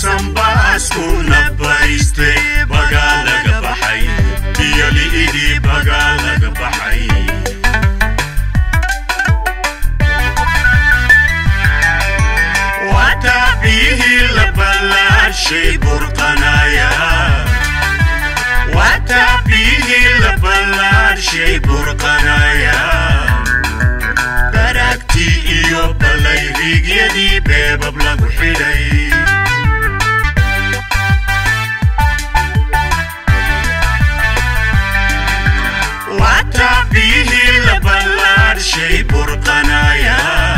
basanbaaskuna bayste bagaa laga baxay biyoli'idii bagaa laga baxay wataa biyihii la ballaashay burqanaya wataa biyihii la ballaashay burqanaya baraagtii iyo ballayriigyadii beebab lagu xidhay wataa biyihii la ballaashay burqanaya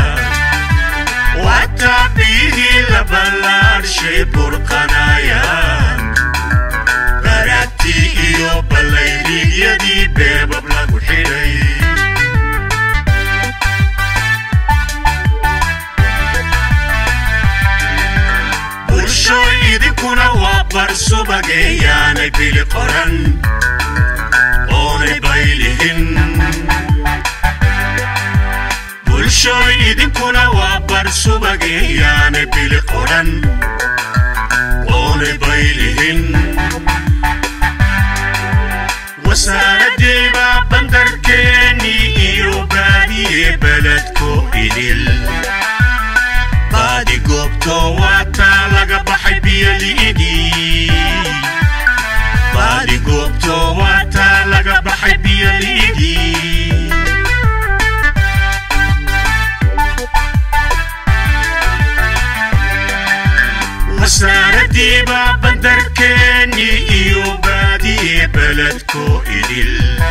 wataa biyihii la ballaashay burqanaya baraagtii iyo ballayriigyadii beebab lagu xidhay bulshooy idinkuna waa bar subageeyaanay bili qoran oonay baylihin bulshooy idinkuna waa bar subageeyaanay bili qoran oonay baylihin wasaaraddiiba bandarkeennii iyo baadiye beledko idil baadi goobto waataa laga baxay biyoli'idii baadi goobto waataa laga baxay biyoli'idii wasaaraddiiba bandarkeennii iyo baadiye beledko idil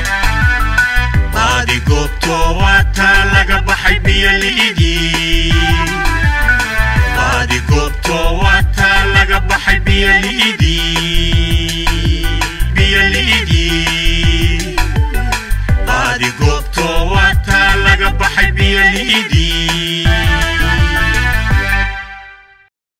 baadi goobto waataa laga baxay biyoli'idii baadi goobto waataa laga baxay biyoli'idii biyoli'idii